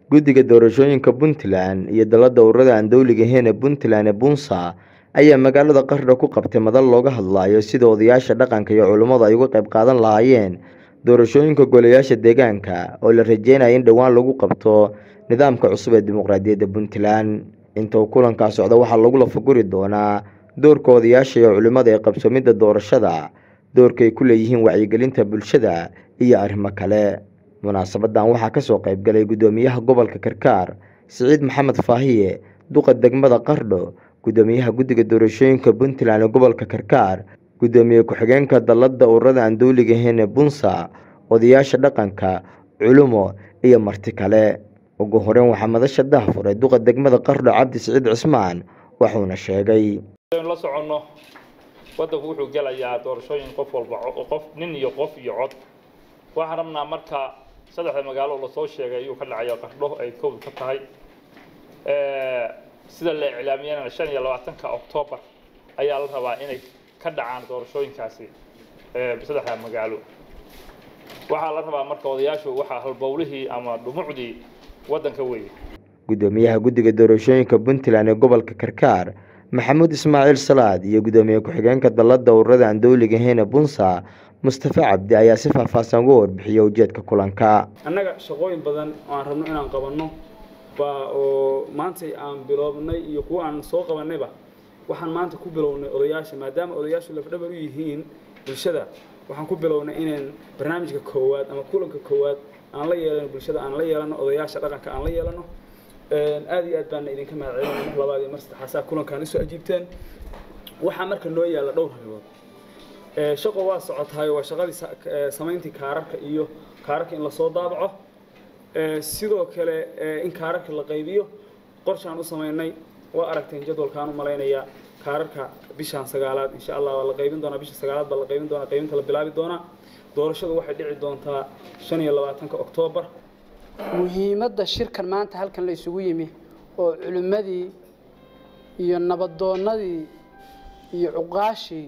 guddiga doorashooyinka puntland iyo dalada ururada aan dowliga ahayn ee puntland ee bunsa ayaa magaalada qardho ku qabtay madal looga hadlayo sida odayaasha dhaqanka iyo culummadu ay uga qayb qaadan lahaayeen doorashooyinka golayaasha deegaanka oo la rajeynaya in dhowaan lagu qabto nidaamka cusub ee dimuqraadiyadda puntland inta uu kulankaa socda waxaa lagu lafaguri doonaa doorka odayaasha iyo culimmada ee qabsoomidda doorashada doorka ay ku leeyihiin wacyigelinta bulshada iyo arrimo kale munaasabadan waxaa kasoo qayb galay guddoomiyaha gobolka karkaar siciid maxamed faahiye duqa degmada qardho guddoomiyaha guddiga doorashooyinka puntland ee gobolka karkaar guddoomiye ku-xigeenka dalada ururada aan dowliga ahayn ee bunsa odayaasha dhaqanka culumo iyo marti kale ugu horeyn waxaa madasha dahfuray duqa degmada qardho cabdi siciid cismaan wuxuuna sheegay la soconno waddanku wuxuu gelayaa doorashooyin qof walba qof nin iyo qof iyo cod waxaan rabnaa marka saddexda magaalo lasoo sheegay ayuu ka dhacaya qardho ay kowd ka tahay sida la iclaamiyana shan iyo labaatanka oktoobar ayaa la rabaa inay ka dhacaan doorashooyinkaasi saddexda magaalo waxaa la rabaa marka odayaashu waxaa halbowlihii ama dhumucdii waddanka weeye guddoomiyaha guddiga doorashooyinka puntland ee gobolka karkaar maxamuud ismaaciil salaad iyo guddoomiye ku-xigeenka dalada ururada aan dowliga ahayn ee bunsa mustafa cabdi ayaa si faahfaahsan uga warbixiyay ujeedka kulanka annaga shaqooyin badan oo aan rabno inaan qabanno baa oo maantay aan biloobnay iyo kuwa aan soo qabanayba waxaan maanta ku bilownay odayaasha maadaama odayaashu lafdhabar u yihiin bulshada waxaan ku bilownay inaan barnaamijka koowaad ama kulanka koowaad aan la yeelano bulshada aan la yeelano odayaasha dhaqanka aan la yeelano aada iyo aad baana idinka mahadcelinaya mar labaad iyo mar saddexaasaa kulankaan isoo ajiibteen waxaa marka noo yaalla dhowr arrimood shaqo waa socotahay waa shaqadii samayntii kaararka iyo kaararka in lasoo daabaco sidoo kale in kaararka la qaybiyo qorshaan u samaynay waa aragteen jadwalkaan u malaynayaa kaararka bishaan sagaalaad insha allah waa la qaybin doonaa bisha sagaalaad baa la qaybin doonaa qaybinta la bilaabi doonaa doorashadu waxay dhici doontaa shan iyo labaatanka oktoobar muhiimadda shirkan maanta halkan la isugu yimi oo culimmadii iyo nabadoonnadii iyo cuqaashii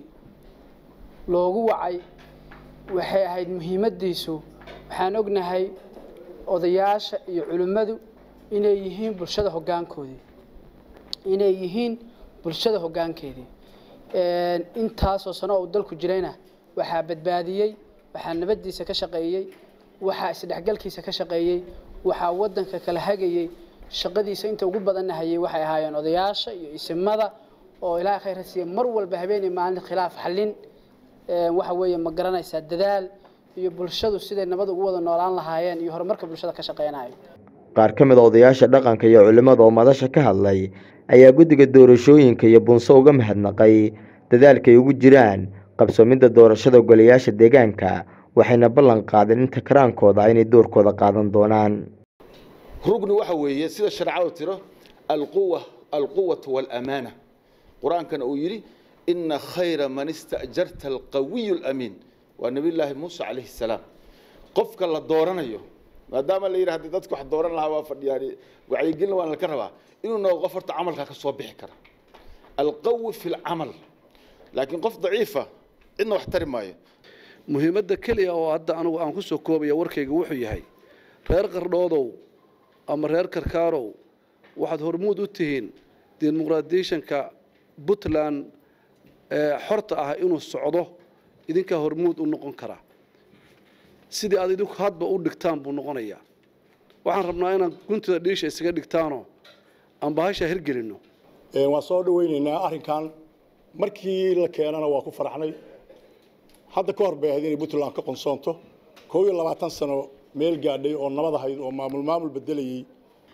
loogu wacay waxay ahayd muhiimaddiisu waxaan ognahay odayaasha iyo culimmadu inay yihiin bulshada hoggaankoodii inay yihiin bulshada hoggaankeedii intaasoo sano uu dalku jirayna waxaa badbaadiyey waxaa nabaddiisa ka shaqeeyey waxaa isdhexgalkiisa ka shaqeeyey waxaa waddanka kala hagayey shaqadiisa inta ugu badanna hayay waxay ahaayeen odayaasha iyo isimada oo ilaahay khayra siiya mar walba habeenii maalin khilaaf xallin waxa weeye ma garanaysaa dadaal iyo bulshadu siday nabad ugu wada noolaan lahaayeen iyo horumarka bulshada ka shaqeynayo qaar ka mid a odayaasha dhaqanka iyo culimmada oo madasha ka hadlay ayaa guddiga doorashooyinka iyo bunso uga mahadnaqay dadaalka ay ugu jiraan qabsoomidda doorashada golayaasha deegaanka waxayna ballan qaadeen inta karaankooda inay doorkooda qaadan doonaan rugni waxa weeye sida sharcadu tiro alquwa alquwatu waalamaana qur-aankana uu yidhi ina khayra man ista'jarta alqawiyu alamiin waa nebiyullaahi muuse calayhi salaam qofka la dooranayo maadaama la yidhi haddii dadku wax dooran lahaa waa fadhiyaan wacyigelin waan laka rabaa inuu noqdo qof horta camalkaa ka soo bixi kara alqawi fi lcamal laakiin qof daciifa cidna wax tari maayo muhiimadda keliya oo hadda anugu aan ku soo koobaya warkayga wuxuu yahay reer qardhoodow ama reer karkaarow waxaad hormuud u tihiin dimuqraadiyeshanka puntland ee xorta ah inuu socdo idinkaa hormuud u noqon kara sidii aad idinku hadba u dhigtaan buu noqonayaa waxaan rabnaa inaan guntida dhiisha isaga dhigtaanoo aan bahasha hirgelinno waan soo dhaweynaynaa arrinkan markii la keenana waa ku faraxnay hadda ka hor bay ahayd inay puntland ka qonsoonto koob iyo labaatan sano meel gaadhay oo nabad ahayd oo maamul maamul bedelayey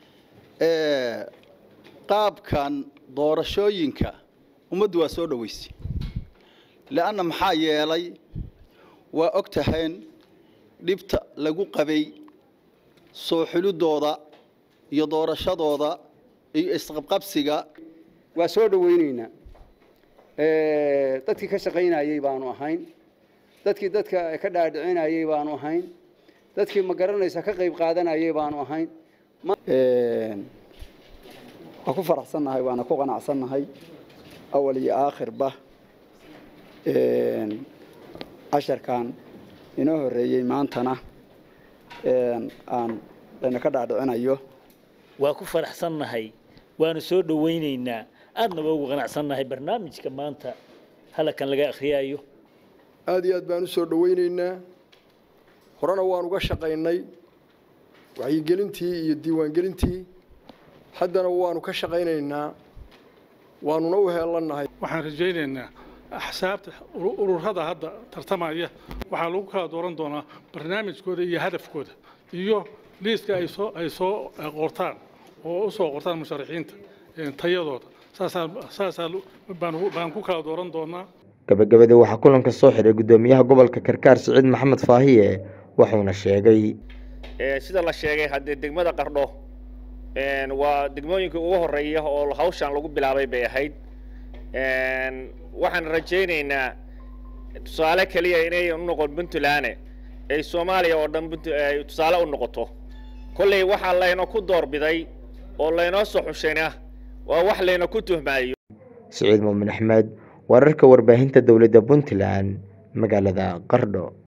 qaabkan doorashooyinka ummaddu waa soo dhoweysay leanna maxaa yeelay waa og tahayn dhibta lagu qabay soo xulidooda iyo doorashadooda iyo isqabqabsiga waa soo dhaweynaynaa dadkii ka shaqaynayey baanu ahayn dadkii dadka ka dhaadhicinayey baanu ahayn dadkii ma garanaysa ka qayb qaadanayey baanu ahayn waan ku faraxsannahay waana ku qanacsannahay awal iyo aakhirba casharkan inoo horeeyey maantana aan layna ka dhaadhicinayo waa ku faraxsannahay waanu soo dhowaynaynaa aadna waa ugu qanacsannahay barnaamijka maanta halakan laga akhriyaayo aad iyo aad baan u soo dhowaynaynaa horena waan uga shaqaynay wacyigelintii iyo diiwaangelintii haddana waanu ka shaqaynaynaa waanuna u heelannahay waxaan rajaynaynaa axsaabta ururada hadda tartamaya waxaa lagu kala dooran doonaa barnaamijkooda iyo hadafkooda iyo liiska ay soo ay soo qortaan oo u soo qortaan musharaxiinta tayadooda saasaa saasaa baan ku kala dooran doonaa gabagabadii waxaa kulanka soo xiray guddoomiyaha gobolka karkaar siciid maxamed faahiye wuxuuna sheegay sida la sheegay haddee degmada qardho waa degmooyinka ugu horeeya oo hawshan lagu bilaabay bay ahayd waxaan rajaynaynaa tusaale keliya inay u noqon puntland ay soomaaliya oo dhan ay tusaale u noqoto kolley waxaa layna ku doorbiday oo laynoo soo xushayna waa wax layna ku tuhmaayo siciid muumin axmed wararka warbaahinta dowladda puntland magaalada qardho